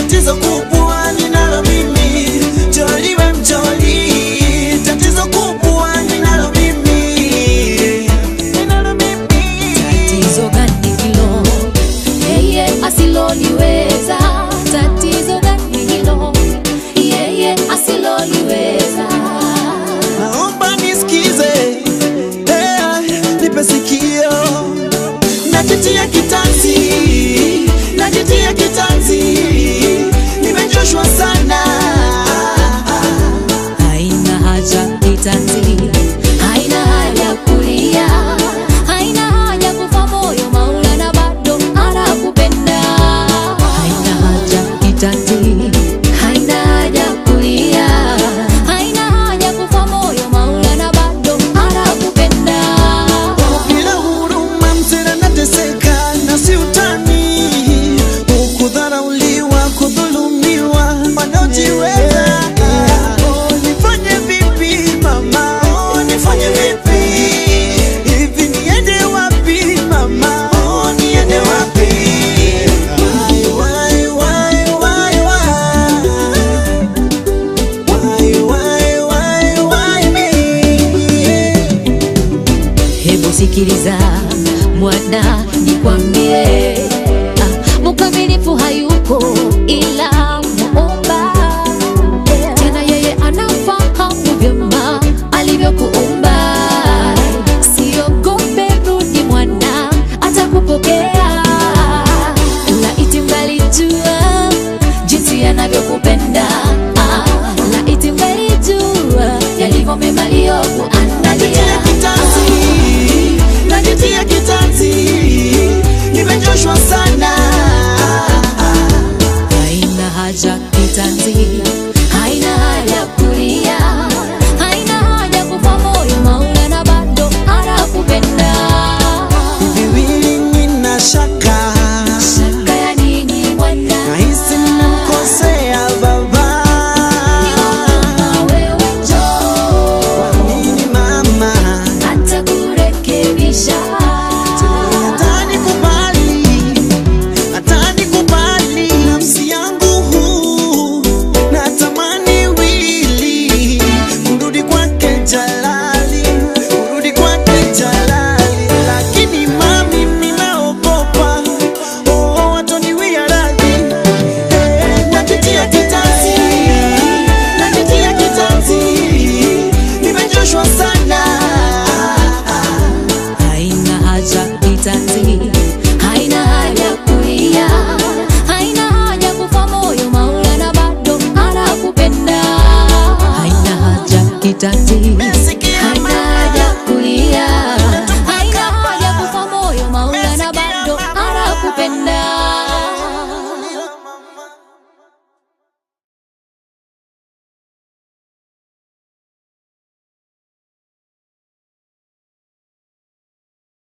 tatizo kubwa ninalo mimi, joliwe mjoli, tatizo kubwa ninalo mimi, ninalo mimi. Tatizo gani hilo yeye asiloliweza? Tatizo gani hilo yeye asiloliweza? Naomba nisikize, eh, nipe sikio, najitia kitanzi, najitia kitanzi, nimechoshwa sana. Haina haja kitanzi, haina haja kulia, haina haja kufa moyo, Maulana bado anakupenda. Haina haja kitanzi, haina haja kulia, haina haja kufa moyo, Maulana bado anakupenda. Bila huruma mzee anateseka na si utani, kudharauliwa, kudhulumiwa, wanaojiweza. Oh, nifanye vipi mama? Oh, nifanye vipi? Hivi niende wapi mama? Oh, niende wapi? Why, why, why, why, why? Why, why, why, why me? Hebu sikiliza mwana, nikwambie, ah, mkamilifu hayuko ila